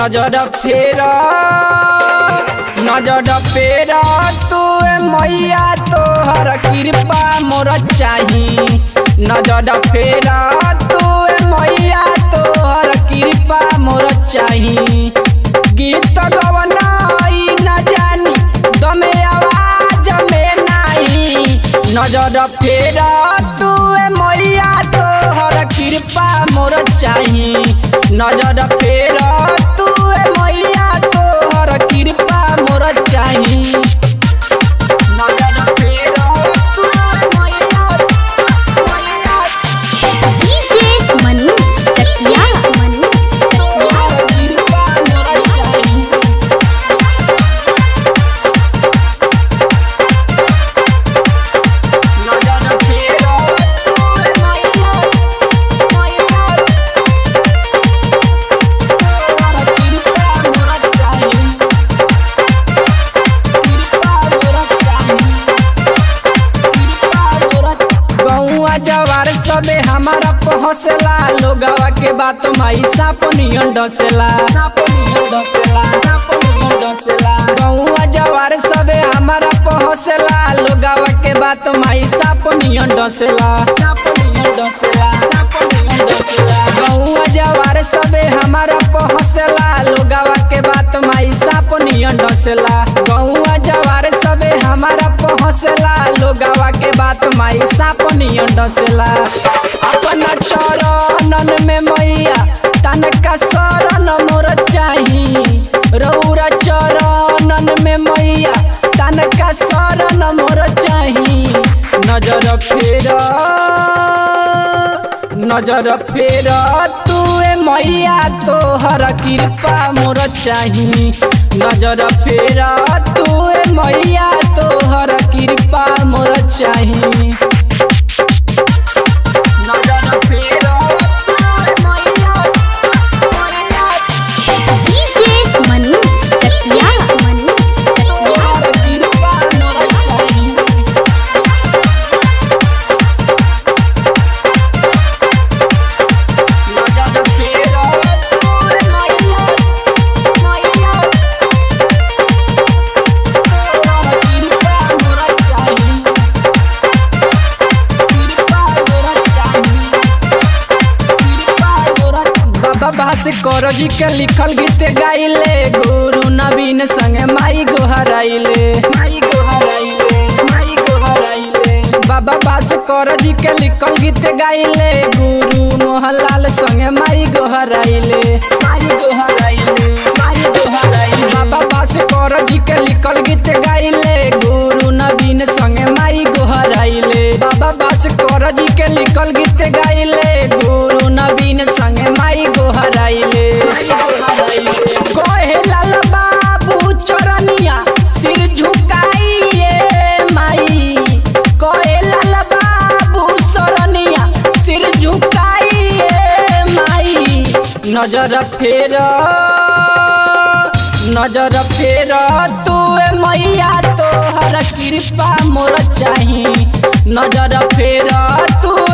नजर फेर नजर फेर तू मैया तोहर कृपा मोर चाही नजर फेर तू मैया तोहर कृपा मोर चाही गीत गवनाई न जानी दमे आवाज में नाही नजर फेर तू मैया तोहर कृपा मोर चाही नजर फेर तू मैया तोहर कृपा मोर चाही नजर फेर तू मैया मैया डीजे मनीष चकिया मनीष चकिया तोहर कृपा मोर चाही नजर फेर तू मैया मैया तोहर कृपा मोर चाही कृपा मोर चाही कृपा मोर गौआ जवार सबे हमारा पहुँचला लोगवा के बात माई साप नियन डसेला साप नियन डसेला साप नियन डसेला गौआ जवार सबे हमारा पहुँचला लोगवा के बात माई साप नियन डसेला साप नियन डसेला साप नियन डसेला गौआ जवार सबे हमारा पहुँचला लोगवा के बात माई साप नियन डसेला गौआ जवार सबे हमारा पहुँचला लोगवा के बात माई साप नियन डसेला अपना चरणन में मैया तनका शरण मोर चाही रौरा चरणन में मैया तनका शरण मोर चाही नजर फेर नजर फेर तू मैया तोहर कृपा मोर चाही नजर फेर तू मैया तोहर कृपा मोर चाही नजर फेर तू मैया मैया डीजे मनीष चकिया मनीष चकिया तोहर कृपा मोर चाही नजर फेर तू मैया मैया तोहर कृपा मोर चाही कृपा मोर चाही कृपा मोर बाबा भास कर जी के लिखल गीत गाइले गुरु नवीन संगे माई गोहराइले माई गोहराइले माई गोहराइले बाबा बास कर जी के लिखल गीत गाइले गुरु मोहनलाल संगे माई गोहराइले माई गोहराइले माई गोहराइले बाबा बास कर जी के लिखल गीत गाइले गुरु नवीन संगे माई गोहराइले बाबा बास कर जी के लिखल गीत गाइले गुरु नवीन संगे माई गोहराइले कहे लाल बाबू चरनिया सिर झुकाइए माई कहे लाल बाबू चरनिया सिर झुकाइए माई नजर फेर नजर फेर तू मैया तोहर कृपा मोर चाही नजर फेर तू